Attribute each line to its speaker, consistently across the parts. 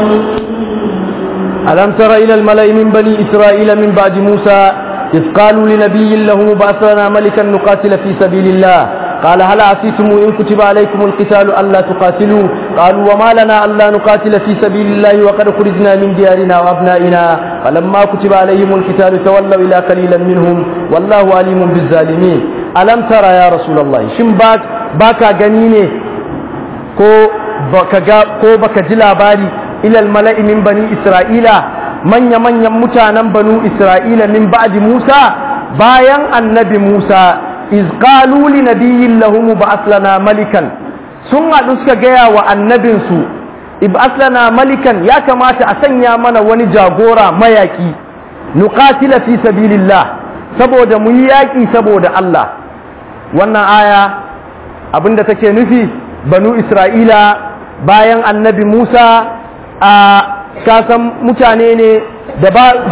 Speaker 1: ألم تر إلى الملأ من بني إسرائيل من بعد موسى إذ قالوا لنبي له بعث لنا ملكا نقاتل في سبيل الله قال هل عصيتم إن كتب عليكم القتال ألا تقاتلوا قالوا وما لنا ألا نقاتل في سبيل الله وقد خرجنا من ديارنا وأبنائنا فلما كتب عليهم القتال تولوا إلى قليلا منهم والله عليم بالظالمين ألم ترى يا رسول الله شن باك باكا غنيني ko baka ga ko baka ji labari ilal mala'i min bani isra'ila manya manyan mutanen banu isra'ila min ba'di musa bayan annabi musa iz qalu li nabiyyin lahum ba'ath lana malikan sun haɗu suka gaya wa annabinsu ib'ath lana malikan ya kamata a sanya mana wani jagora mayaki nuqatila fi sabilillah saboda mu yi yaƙi saboda Allah wannan aya abinda take nufi banu isra'ila bayan annabi musa a kasan mutane ne da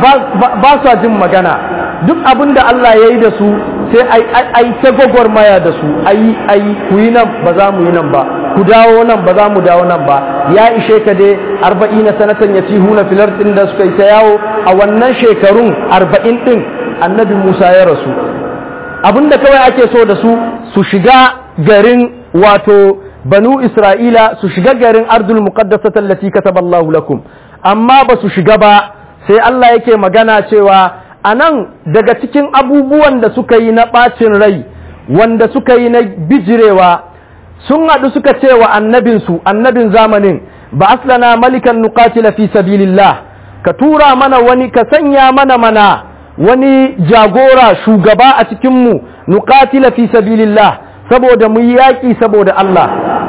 Speaker 1: ba su jin magana duk abin da allah ya yi da su sai ai ta gwagwarmaya da su ai ai ku yi nan ba za mu yi nan ba ku dawo nan ba za mu dawo nan ba ya ishe ka dai arba'in na sanatan ya ci huna filar ɗin da suka yi ta yawo a wannan shekarun arba'in ɗin annabi musa ya rasu abin da kawai ake so da su su shiga garin wato banu isra'ila su shiga garin ardul muqaddasata allati kataballahu lakum amma ba su shiga ba sai Allah yake magana cewa anan daga cikin abubuwan da suka yi na bacin rai wanda suka yi na bijirewa sun haɗu suka ce wa annabinsu annabin zamanin ba aslana malikan nuqatila fi sabilillah ka tura mana wani ka sanya mana mana wani jagora shugaba a cikinmu nuqatila fi sabilillah saboda mu yi yaƙi saboda Allah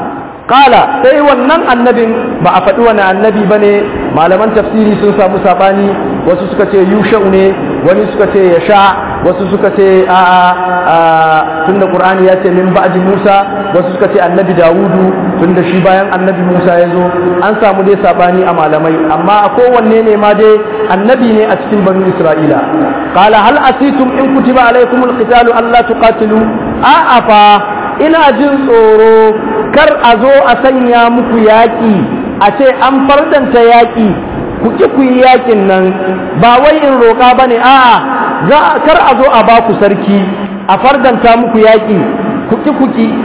Speaker 1: kala sai wannan annabin ba a faɗi wani annabi ba ne malaman tafsiri sun samu saɓani wasu suka ce yusha'u ne wani suka ce ya sha wasu suka ce a a tun da ƙur'ani ya ce min ba'di musa wasu suka ce annabi dawudu tun da shi bayan annabi musa ya zo an samu dai saɓani a malamai amma a kowanne ne ma dai annabi ne a cikin banu isra'ila kala hal asitum in kutiba alaikumul qitalu alla tuqatilu a'a fa ina jin tsoro kar a zo a sanya muku yaƙi a ce an fardanta yaƙi ku ki ku yi yaƙin nan ba wai in roƙa ba ne a'a za kar a zo a ba ku sarki a fardanta muku yaƙi ku ki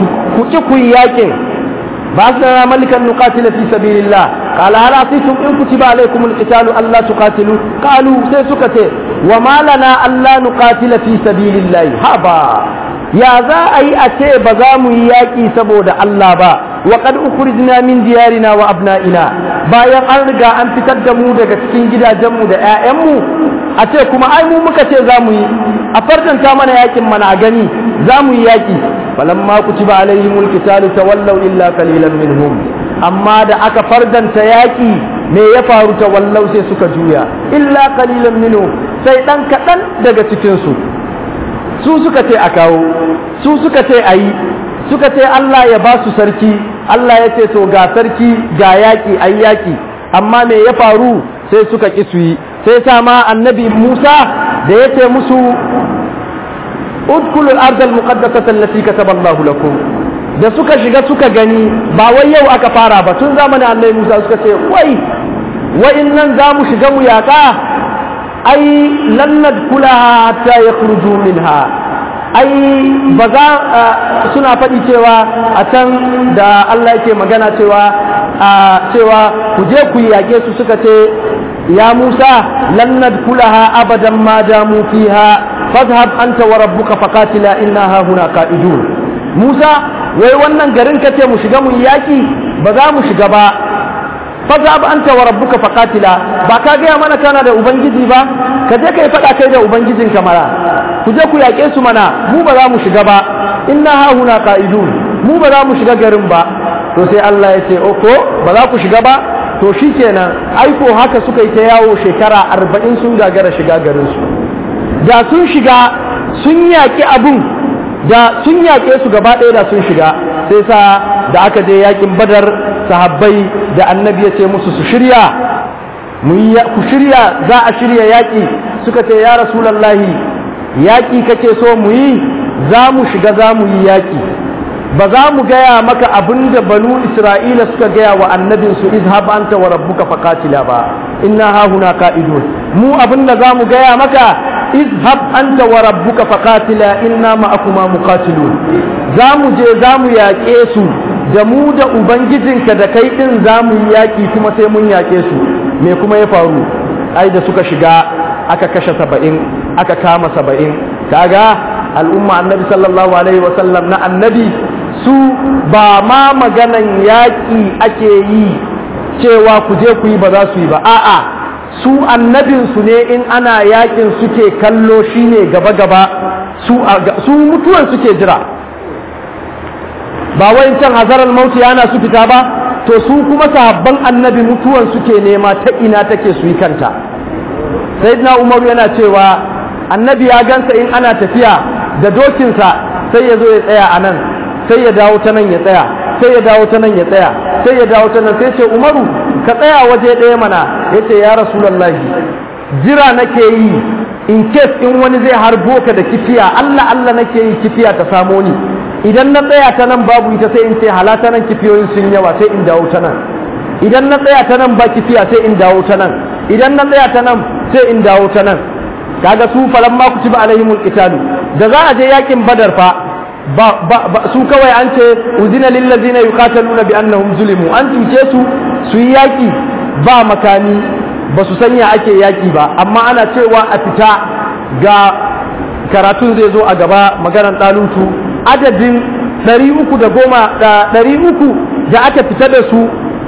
Speaker 1: ku yi yaƙin ba su na malikan nuqatila fi sabilillah qala hal asitum in kutiba alaykum alqitalu alla tuqatilu qalu sai suka ce wa ma lana alla nuqatila fi sabilillah haba ya za a yi a ce ba za mu yi yaƙi saboda Allah ba wa qad ukhrijna min diyarina wa abna'ina bayan an riga an fitar da mu daga cikin gidajenmu da 'ya'yanmu a ce kuma ai mu muka ce za mu yi a farkanta mana yaƙin mana a gani za mu yi yaƙi falamma kutiba alaihimul qitalu tawallaw illa qalilan minhum amma da aka fardanta yaƙi me ya faru tawallaw sai suka juya illa qalilan minhum sai dan kaɗan daga cikin su su suka ce a kawo su suka ce a yi suka ce Allah ya ba su sarki Allah ya ce to ga sarki ga yaƙi a yaƙi amma me ya faru sai suka ƙi su yi sai sama annabi Musa da ya ce musu udkulul ardal muqaddasata allati kataballahu lakum da suka shiga suka gani ba wai yau aka fara ba tun zamanin annabi Musa suka ce wai wa'innan za mu shiga mu yaƙa ai lannad kulaha hatta ya kurju minha ai ba za suna faɗi cewa a can da Allah yake magana cewa cewa ku je ku yaƙe su suka ce ya Musa lannad kulaha abadan ma damu fiha fadhhab anta wa rabbuka faqatila inna ha huna qa'idun Musa wai wannan garin kace mu shiga mu yaƙi ba za mu shiga ba fazab anta wa rabbuka faqatila ba ka gaya mana kana da ubangiji ba ka je kai fada kai da ubangijin kamara ku je ku yaƙe su mana mu ba za mu shiga ba inna ha huna qa'idun mu ba za mu shiga garin ba to sai Allah ya ce oko ba za ku shiga ba to shikenan aiko haka suka yi ta yawo shekara arba'in sun gagara shiga garin su da sun shiga sun yaƙi abun da sun yaƙe su gaba ɗaya da sun shiga sai sa da aka je yaƙin badar sahabbai da annabi ya ce musu su shirya ku shirya za a shirya yaƙi suka ce ya rasulallahi yaƙi kake so mu yi za mu shiga za mu yi yaƙi ba za mu gaya maka abin da banu isra'ila suka gaya wa annabinsu izhab anta wa rabbuka faqatila ba inna hahuna qa'idun mu abin da za mu gaya maka izhab anta wa rabbuka faqatila inna ma'akuma muqatilun za mu je za mu yaƙe su da mu da ubangijinka da kai din za mu yi yaƙi kuma sai mun yaƙe su me kuma ya faru ai da suka shiga aka kashe saba'in aka kama saba'in kaga al'umma annabi sallallahu alaihi wasallam na annabi su ba ma maganan yaƙi ake yi cewa ku je ku yi ba za su yi ba a'a su annabinsu ne in ana yaƙin suke kallo shine gaba-gaba su mutuwan suke jira ba wai can hazarar mauti yana su fita ba to su kuma sahabban annabi mutuwan suke nema ta ina take su yi kanta sayyidina umaru yana cewa annabi ya gansa in ana tafiya da dokinsa sai ya zo ya tsaya a nan sai ya dawo ta nan ya tsaya sai ya dawo ta nan ya tsaya sai ya dawo ta nan sai ce umaru ka tsaya waje ɗaya mana ya ce ya rasulallahi jira nake yi in case in wani zai harbo ka da kifiya allah allah nake yi kifiya ta samo ni idan na tsaya ta nan babu ita sai in ce halata nan kifiyoyin sun yawa sai in dawo ta nan idan na tsaya ta nan ba kifiya sai in dawo ta nan idan na tsaya ta nan sai in dawo ta nan kaga su falan ma kutiba alaihimul qitalu da za a je yakin badar fa ba, ba, su kawai an ce uzina lil ladzina yuqataluna bi annahum zulimu an tuce su su yi yaki ba makami ba su sanya ake yaki ba amma ana cewa a fita ga karatun zai zo a gaba maganar ɗalutu adadin 310 da 300 da aka fita da su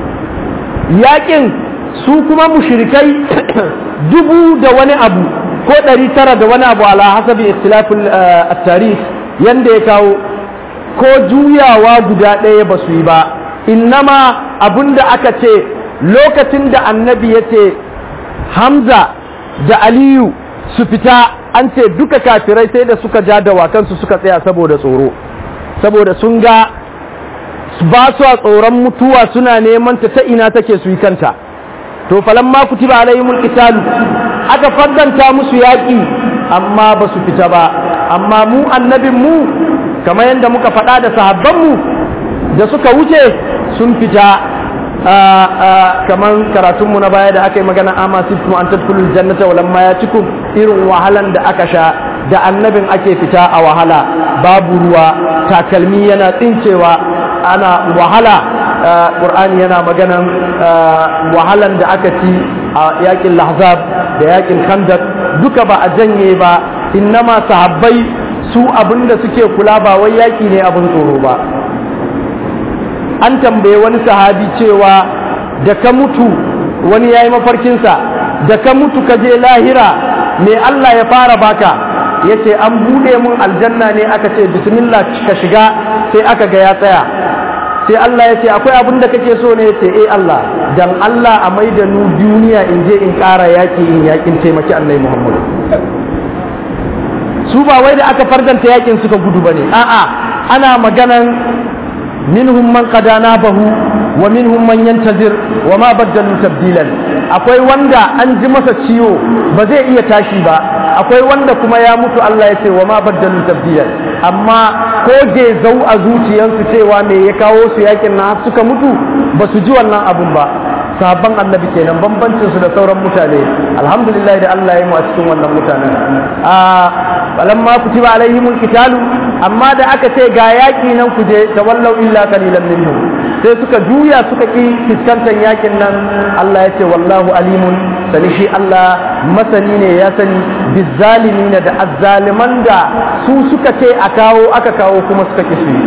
Speaker 1: yakin su kuma mushrikai dubu da wani abu ko ɗari tara da wani abu ala hasabi ikhtilafin tarih yanda ya kawo ko juyawa guda ɗaya ba su yi ba innama abinda aka ce lokacin da annabi ya ce hamza da aliyu su fita an ce duka kafirai sai da suka ja dawakansu suka tsaya saboda tsoro saboda sun ga ba su a tsoron mutuwa suna neman ta ta ina take su yi kanta to falamma kutiba alaihimul qitalu aka faddanta musu yaki amma ba su fita ba amma mu annabin mu kamar yadda muka faɗa da sahabban mu da suka wuce sun fita kamar karatun mu na baya da aka yi magana amma siftu an tadkhulul jannata wa lamma yatikum irin wahalan da aka sha da annabin ake fita a wahala babu ruwa takalmi yana tsincewa ana wahala ƙur'ani yana maganan wahalan da aka ci a yakin lahzab da yakin khandak duka ba a janye ba innama sahabbai su abinda suke kula ba wai yaki ne abin tsoro ba an tambaye wani sahabi cewa da ka mutu wani ya yi mafarkinsa da ka mutu ka je lahira me Allah ya fara baka ya ce an buɗe mun aljanna ne aka ce bismillah ka shiga sai aka ga ya tsaya sai Allah ya ce akwai abin da kake so ne ya ce eh Allah dan Allah a mai da nu duniya in je in ƙara yaƙi in yaƙin taimaki Allah Muhammad su ba wai da aka fardanta yaƙin suka gudu bane a'a ana maganan minhum man qadana bahu wa minhum man yantazir wa ma baddalu tabdilan akwai wanda an ji masa ciwo ba zai iya tashi ba akwai wanda kuma ya mutu Allah ya ce wa ma baddalu tabdilan amma ko je zau a zuciyarsu cewa me ya kawo su yakin na suka mutu ba su ji wannan abun ba sabon annabi kenan bambancin su da sauran mutane alhamdulillah da Allah ya mu a cikin wannan mutanen a balamma kutiba alaihimul qitalu amma da aka ce ga yaki nan ku je tawallau illa qalilan minhum sai suka juya suka ki fiskantar yakin nan Allah ya ce wallahu alimun sani shi Allah masani ne ya sani bizzalimina da azzaliman da su suka ce a kawo aka kawo kuma suka ki su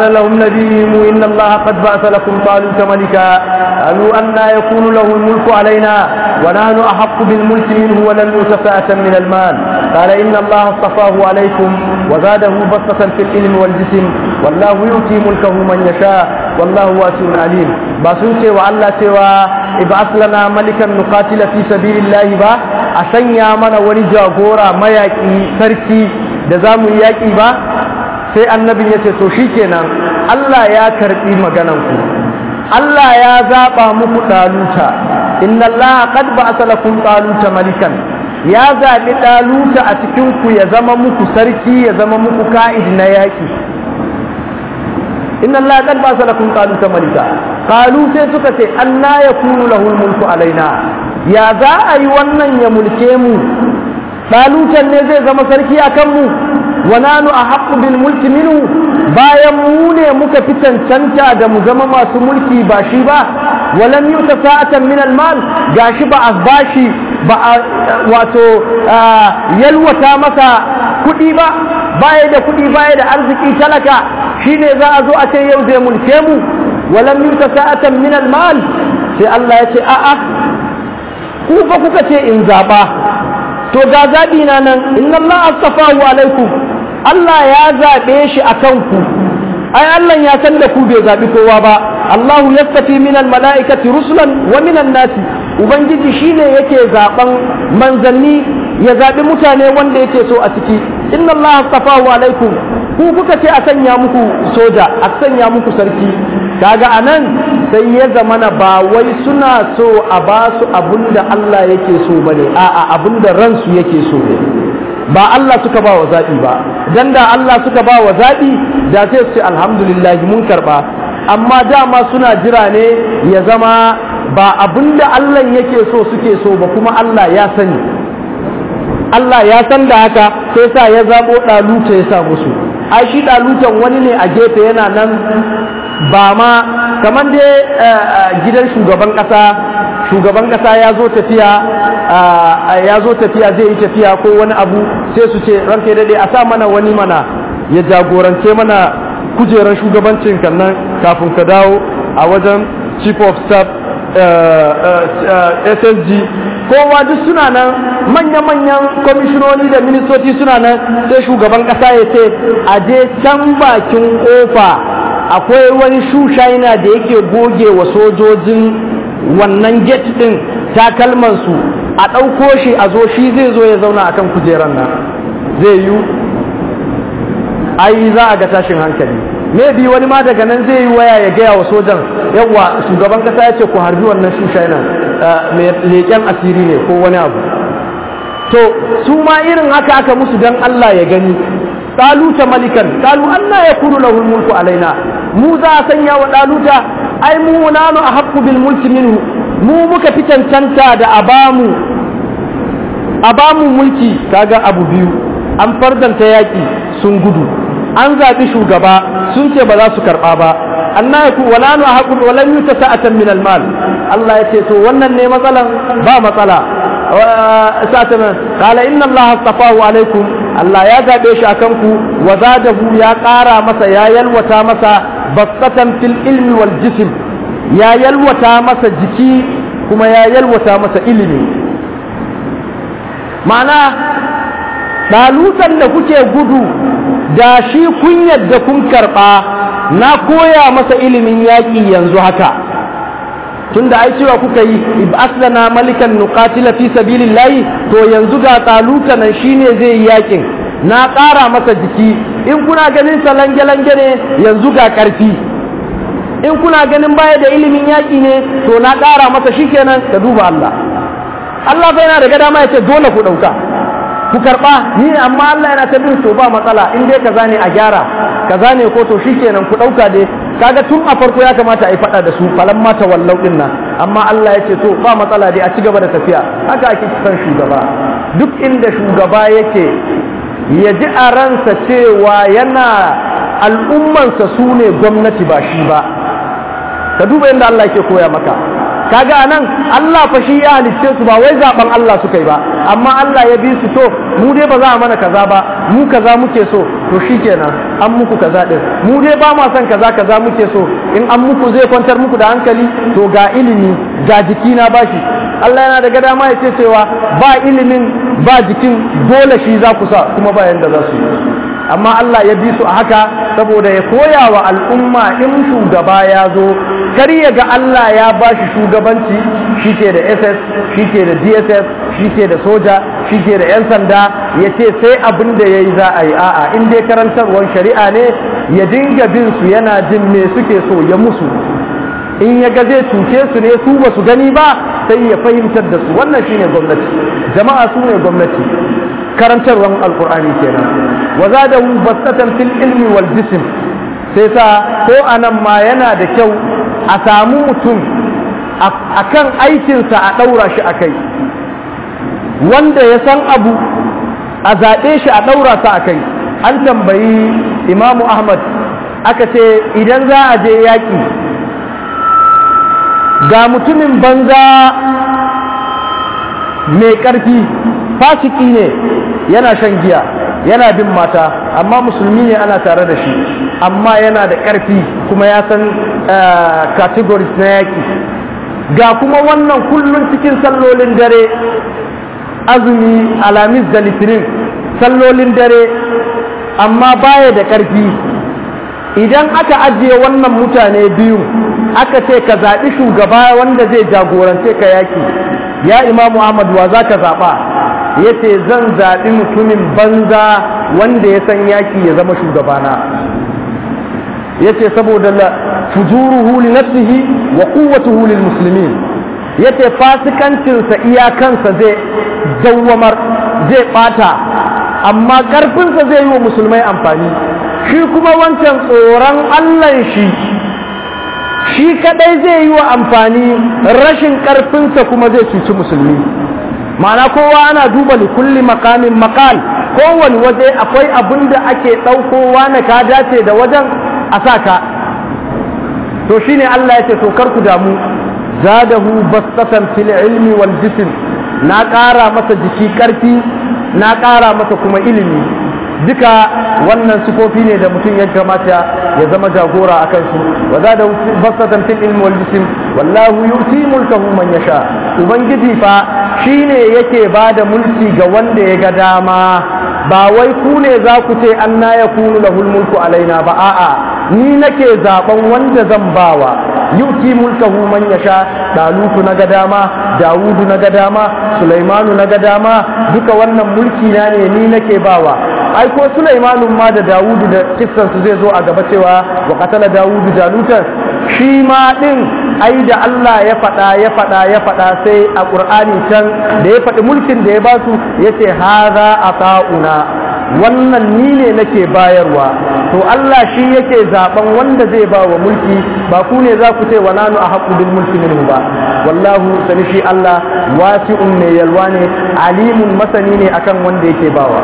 Speaker 1: قال لهم نبيهم إن الله قد بعث لكم طالوت ملكا قالوا أنا يكون له الملك علينا ونحن أحق بالملك منه ولم يؤت سعة من المال قال إن الله اصطفاه عليكم وزاده بسطة في العلم والجسم والله يؤتي ملكه من يشاء والله واسع عليم باسوتي وعلا سوى ابعث لنا ملكا نقاتل في سبيل الله با أسنيا من ونجا غورا ما يكي سركي دزام يكي با sai annabin ya ce to shikenan Allah ya karbi magananku Allah ya zaba muku daluta inna Allah qad ba'atha lakum taluta malikan ya zabi daluta a cikin ku ya zama muku sarki ya zama muku ka'id na yaki inna Allah qad ba'atha lakum taluta malika qalu sai suka ce anna yakunu lahu mulku alaina ya za a yi wannan ya mulke mu dalutan ne zai zama sarki akan mu wa nanu ahaqqu bil mulki minhu bayan mu ne muka fi cancanta da mu zama masu mulki ba shi ba walam yuta sa'atan min al mal gashi ba a bashi ba a wato yalwata masa kuɗi ba baya da kuɗi baya da arziki talaka shine za a zo a ce yau zai mulke mu walam yuta sa'atan min al mal sai Allah ya ce a'a ku fa kuka ce in zaba to ga zaɓi na nan inna Allah astafahu alaikum Allah ya zaɓe shi a kanku ai Allah ya san da ku bai zaɓi kowa ba Allahu yastafi minal mala'ikati rusulan wa minan nasi ubangiji shine yake zaɓen manzanni ya zaɓi mutane wanda yake so a ciki inna Allah astafahu alaikum ku kuka ce a sanya muku soja a sanya muku sarki kaga anan sai ya zamana ba wai suna so a ba su abinda Allah yake so bane a'a abinda ransu yake so ne ba Allah suka ba wa zaɓi ba dan da Allah suka ba wa zaɓi da sai su ce alhamdulillah mun karɓa amma dama suna jira ne ya zama ba abinda Allah yake so suke so ba kuma Allah ya sani Allah ya san da haka sai sa ya zaɓo ɗaluta ya sa musu ai shi ɗalutan wani ne a gefe yana nan ba ma kamar dai gidan shugaban ƙasa shugaban ƙasa ya zo tafiya ya zo tafiya zai yi tafiya ko wani abu sai su ce ranka daɗe a sa mana wani mana ya jagorance mana kujerar shugabancin kannan kafin ka dawo a wajen chief of staff ssg kowa duk suna nan manya-manyan kwamishinoni da ministoci suna nan sai shugaban ƙasa ya ce a je can bakin kofa akwai wani shushaina da yake goge wa sojojin wannan gate din takalmansu a ɗauko shi a zo shi zai zo ya zauna a kan kujeran nan zai yi ai za a ga tashin hankali maybe wani ma daga nan zai yi waya ya gaya wa sojan yawa shugaban kasa ya ce ku harbi wannan shushaina mai leƙen asiri ne ko wani abu to su ma irin haka aka musu dan Allah ya gani ɗaluta malikan ɗalu Allah ya kuru lahul mulku alaina mu za a sanya wa ɗaluta ai mu nanu a haƙƙu bil mulki minhu mu muka fi cancanta da abamu abamu mulki kaga abu biyu an fardanta yaƙi sun gudu an zaɓi shugaba sun ce ba za su karɓa ba anna yaku wala nu haqu wala yuta sa'atan min al mal Allah ya ce to wannan ne matsalan ba matsala sa'atan qala inna Allah astafahu alaikum Allah ya zaɓe shi akan ku wa zadahu ya ƙara masa ya yalwata masa basatan fil ilmi wal jism ya yalwata masa jiki kuma ya yalwata masa ilimi ma'ana ɗalutan da kuke gudu da shi kun yadda kun karɓa na koya masa ilimin yaƙi yanzu haka tunda ai cewa kuka yi aslana malikan nuqatila fi sabilillahi to yanzu ga ɗaluta nan shine zai yi yaƙin na ƙara masa jiki in kuna ganin sa lange-lange ne yanzu ga ƙarfi in kuna ganin baya da ilimin yaƙi ne to na ƙara masa shikenan ka duba Allah Allah bai yana da gada ma ya ce dole ku ɗauka ku karɓa ni amma Allah yana ta bin to ba matsala in dai kaza ne a gyara kaza ne ko to shikenan ku ɗauka dai kaga tun a farko ya kamata a yi faɗa da su falan mata wallau ɗin nan amma Allah ya ce to ba matsala dai a ci gaba da tafiya haka ake son shugaba duk inda shugaba yake ya ji a ransa cewa yana al'ummansa su ne gwamnati ba shi ba ka duba yadda Allah ke koya maka kaga anan Allah fa shi ya halicce su ba wai zaben Allah suka yi ba amma Allah ya bi su to mu dai ba za a mana kaza ba mu kaza muke so to shikenan an muku kaza din mu dai ba ma son kaza kaza muke so in an muku zai kwantar muku da hankali to ga ilimi ga jiki na bashi Allah yana da dama ya ce cewa ba ilimin ba jikin dole shi za ku sa kuma ba yanda za su yi amma Allah ya bi su a haka saboda ya koya wa al'umma in shugaba ya zo kar ya ga Allah ya ba shi shugabanci shi ke da SS shi ke da DSS shi ke da soja shi ke da 'yan sanda ya ce sai abin da ya yi za a yi a'a in dai karantarwar shari'a ne ya dinga bin su yana jin me suke so ya musu in ya ga zai cuce su ne su ba su gani ba sai ya fahimtar da su wannan shine gwamnati jama'a su ne gwamnati karantarwar alkur'ani kenan wa zadahu basatan fil ilmi wal jism sai sa ko anan ma yana da kyau a samu mutum akan aikinsa a ɗaura shi a kai wanda ya san abu a zaɓe shi a ɗaura sa a kai an tambayi imamu ahmad aka ce idan za a je yaƙi ga mutumin banza mai ƙarfi fasiki ne yana shan giya yana bin mata amma musulmi ne ana tare da shi amma yana da ƙarfi kuma ya san categories na yaƙi ga kuma wannan kullum cikin sallolin dare azumi alamis da litinin sallolin dare amma baya da ƙarfi idan aka ajiye wannan mutane biyu aka ce ka zaɓi shugaba wanda zai jagorance ka yaƙi ya imamu ahmad wa za ka zaɓa ya ce zan zaɓi mutumin banza wanda ya san yaƙi ya zama shugabana ya ce saboda fujuruhu li nafsihi wa quwwatuhu lil muslimin ya ce fasikancinsa iyakansa zai dawwamar zai ɓata amma ƙarfinsa zai yi wa musulmai amfani shi kuma wancan tsoron allan shi shi kadai zai yi wa amfani rashin ƙarfinsa kuma zai cuci musulmi ma'ana kowa ana duba li kulli makamin makal kowane waje akwai abin da ake ɗaukowa na ka dace da wajen a sa ka to shine Allah ya ce to kar ku damu zadahu bastatan fil ilmi wal jism na ƙara masa jiki ƙarfi na ƙara masa kuma ilimi duka wannan sifofi ne da mutum ya kamata ya zama jagora a kansu wa zadahu bastatan fil ilmi wal jism wallahu yuti mulkahu man yasha ubangiji fa shine yake bada mulki ga wanda ya ga dama ba wai ku ne za ku ce an na ya kunu lahul mulku alaina ba a'a ni nake zaben wanda zan bawa yuti mulkahu man yasha dalutu na ga dama dawudu na ga dama sulaimanu na ga dama duka wannan mulki na ne ni nake bawa ai ko sulaimanu ma da dawudu da kissan su zai zo a gaba cewa wa qatala dawudu jalutan shi ma din ai da Allah ya faɗa ya faɗa ya faɗa sai a ƙur'ani can da ya faɗi mulkin da ya ba su ya ce haza a ta'una wannan ni ne nake bayarwa to Allah shi yake zaben wanda zai ba wa mulki ba ku ne za ku ce wa nanu a haƙu bil mulki minhu ba wallahu sani shi Allah wasi'un mai yalwa ne alimun masani ne akan wanda yake bawa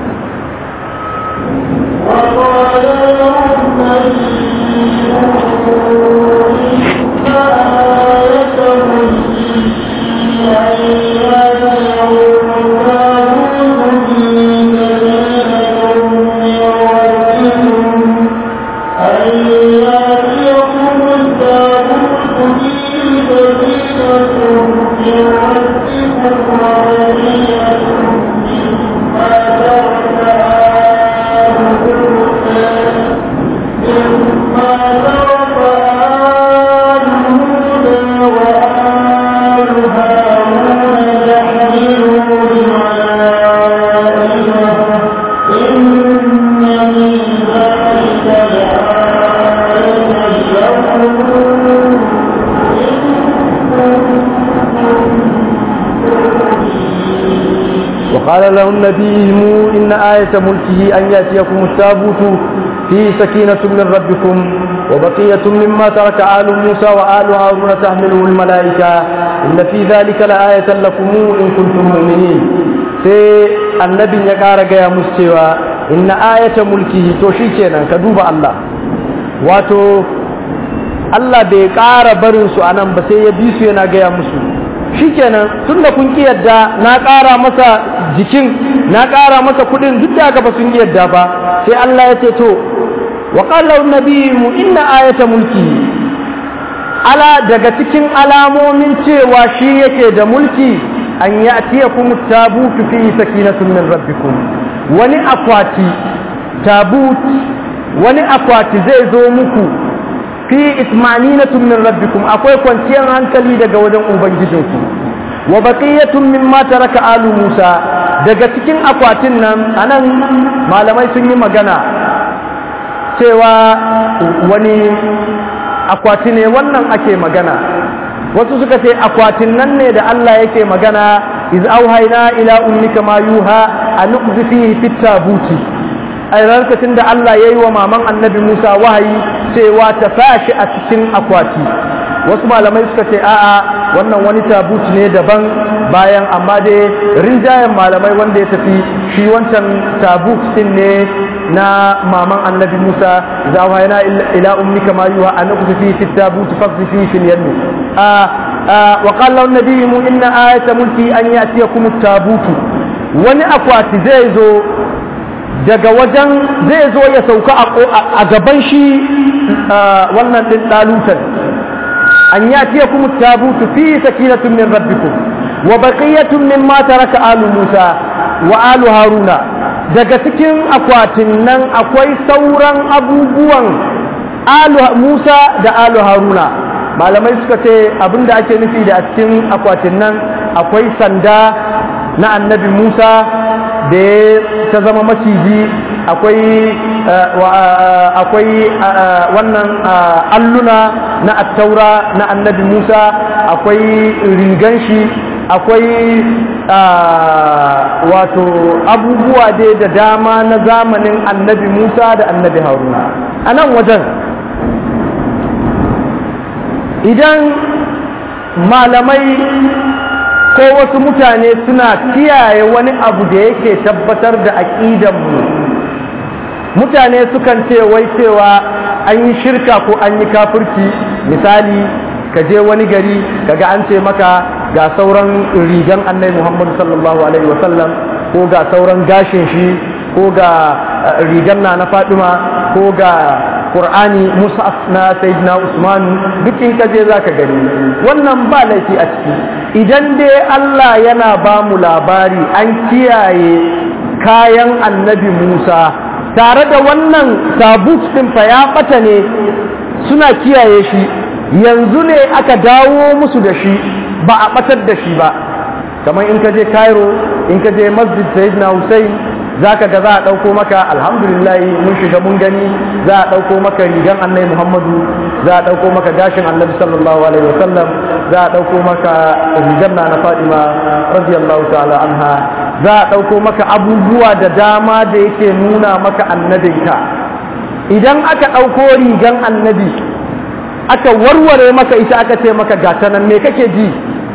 Speaker 1: وقال لهم نبيهم إن آية ملكه أن يأتيكم التابوت فيه سكينة من ربكم وبقية مما ترك آل موسى وآل هارون تحمله الملائكة إن في ذلك لآية لكم إن كنتم مؤمنين sai annabin ya ƙara gaya musu cewa inna ayata mulkihi to shi kenan ka duba Allah wato Allah bai ƙara barin su a nan ba sai ya bi su yana gaya musu shikenan tun da kun ki yadda na ƙara masa jikin na ƙara masa kuɗin duk da haka ba sun ki yadda ba sai Allah ya ce to wa qala mu inna ayata mulki ala daga cikin alamomin cewa shi yake da mulki an ya'tiyakum tabutu fi sakinatun min rabbikum wani akwati tabut wani akwati zai zo muku fi ismaninatun min rabbikum akwai kwanciyar hankali daga wajen ubangijinku wa baqiyatun mimma taraka alu musa daga cikin akwatin nan anan malamai sun yi magana cewa wani akwati ne wannan ake magana wasu suka ce akwatin nan ne da Allah yake magana iz auhayna ila ummika ma yuha an nuqzi fihi fit tabuti a lokacin da Allah yayi wa maman annabi Musa wahayi cewa ta sashi a cikin akwati wasu malamai suka ce a'a wannan wani tabut ne daban bayan amma dai rinjayen malamai wanda ya tafi shi wancan tabut din ne na maman annabi Musa za wa yana ila ummika ma yuha an nuqsi fi fit tabut faqsi fi fil yam wa qala an-nabiy mu inna ayata mulki an ya'tiyakum at-tabut wani akwati zai zo daga wajen zai zo ya sauka a gaban shi wannan din dalutan an ya'tiyakum at-tabut fi sakinatun min rabbikum wa baqiyatun mimma taraka alu Musa wa alu Haruna daga cikin akwatin nan akwai sauran abubuwan Musa da Alu Haruna malamai suka ce abinda ake nufi da a cikin akwatin nan akwai sanda na annabi Musa da ta zama maciji akwai akwai wannan alluna na attaura na annabi Musa akwai rigan shi akwai wato abubuwa dai da dama na zamanin annabi Musa da annabi Haruna a nan wajen idan malamai ko wasu mutane suna kiyaye wani abu da yake tabbatar da aƙidanmu mutane sukan ce wai cewa an yi shirka ko an yi kafirci misali ka je wani gari kaga an ce maka ga sauran rigan annai muhammadu sallallahu alaihi wasallam ko ga sauran gashin shi ko ga rigan na na faduma ko ga qur'ani musaf na sayyidina usman duk in ka je zaka gani wannan ba laifi a ciki idan dai Allah yana ba mu labari an kiyaye kayan annabi Musa tare da wannan tabut din fa ya bata ne suna kiyaye shi yanzu ne aka dawo musu da shi ba a batar da shi ba kamar in ka je Cairo in ka je masjid Sayyidina Hussein zaka ga za a dauko maka alhamdulillah mun shiga mun gani za a dauko maka rigan Annabi Muhammadu za a dauko maka gashin Annabi sallallahu alaihi wasallam za a dauko maka rigan na Fatima radiyallahu ta'ala anha za a dauko maka abubuwa da dama da yake nuna maka annabinka idan aka dauko rigan annabi aka warware maka ita aka ce maka gata nan me kake ji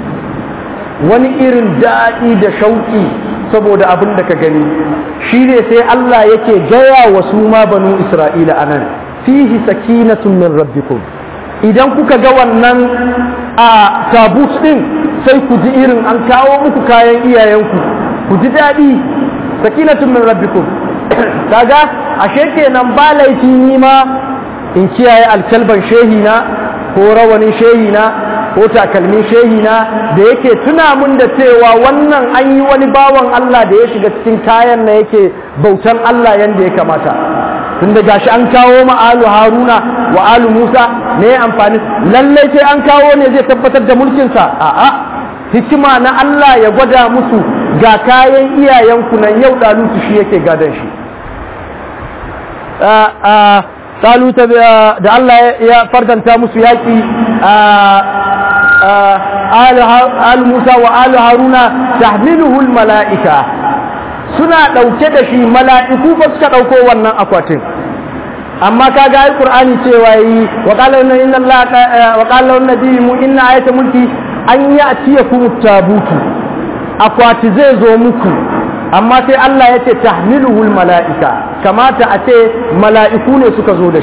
Speaker 1: wani irin daɗi da shauƙi saboda abin da ka gani shi ne sai Allah yake gaya wa su ma banu Isra'ila anan fihi sakinatun min rabbikum idan kuka ga wannan a tabut din sai ku ji irin an kawo muku kayan iyayenku ku ji daɗi sakinatun min rabbikum kaga ashe kenan ba laifi ni ma in kiyaye alkalban shehina ko rawanin shehina ko takalmin shehina da yake tuna mun da cewa wannan an yi wani bawan Allah da ya shiga cikin kayan na yake bautan Allah yanda ya kamata tun da gashi an kawo ma alu haruna wa alu musa ne amfani lallai sai an kawo ne zai tabbatar da mulkinsa a'a hikima na Allah ya gwada musu ga kayan iyayenku nan yau ɗalutu shi yake gadon shi taluta da Allah ya fardanta musu yaƙi al Musa wa al Haruna tahmiluhu al mala'ika suna ɗauke da shi mala'iku ba suka ɗauko wannan akwatin amma kaga ai Qur'ani cewa yi wa qala inna Allah wa qala an-nabi mu inna ayata mulki an ya'tiyakum at-tabutu akwati zai zo muku amma sai Allah ya ce tahmiluhul mala'ika kamata a ce mala'iku ne suka zo da shi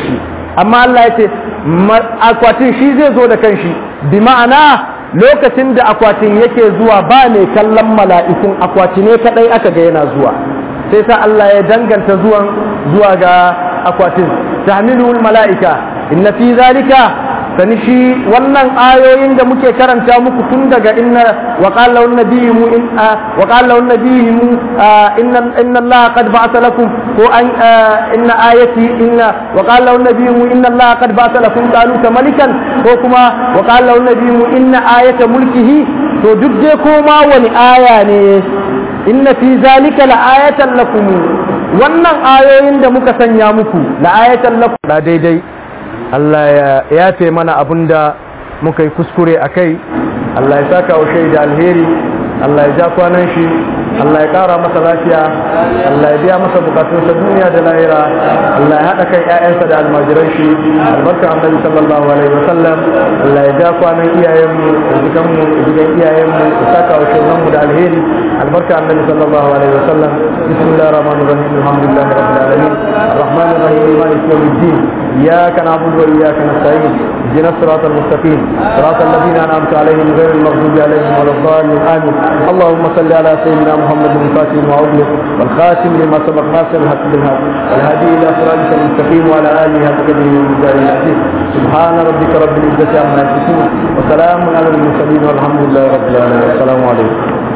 Speaker 1: amma Allah ya ce akwatin shi zai zo da kanshi bi ma'ana lokacin da akwatin yake zuwa ba mai kallon mala'ikun akwati ne kadai aka ga yana zuwa sai sa Allah ya danganta zuwan zuwa ga akwatin tahmiluhul mala'ika inna fi zalika sani shi wannan ayoyin da muke karanta muku tun daga inna wa qala lahu nabiyyu in wa qala lahu nabiyyu inna inna allaha qad ba'atha lakum ko an inna ayati inna wa qala lahu nabiyyu inna allaha qad ba'atha lakum taluta malikan ko kuma wa qala lahu nabiyyu inna ayata mulkihi to duk dai koma wani aya ne inna fi zalika la ayatan lakum wannan ayoyin da muka sanya muku la ayatan lakum da daidai Allah ya yafe mana abin da muka yi kuskure a kai Allah ya saka wa shaida alheri Allah ya ja kwanan shi Allah ya kara masa lafiya Allah ya biya masa bukatunsa duniya da lahira Allah ya haɗa kan ƴaƴansa da almajiran shi albarka annabi sallallahu alaihi wasallam Allah ya ja kwanan iyayenmu da jikanmu da jikan iyayenmu da saka wa shaidanmu da alheri albarka annabi sallallahu alaihi wasallam bismillahir rahmanir rahim alhamdulillahi rabbil alamin arrahmanir rahim maliki yawmiddin iyyaka na'budu wa iyyaka nasta'in اهدنا الصراط المستقيم صراط الذين انعمت عليهم غير المغضوب عليهم ولا الضالين امين اللهم صل على سيدنا محمد الفاتح وعوده والخاتم لما سبق ناصر الحق بالحق والهادي الى صراطك المستقيم وعلى اله حق قدره ومقداره العزيز سبحان ربك رب العزه عما يصفون وسلام على المرسلين والحمد لله رب العالمين السلام عليكم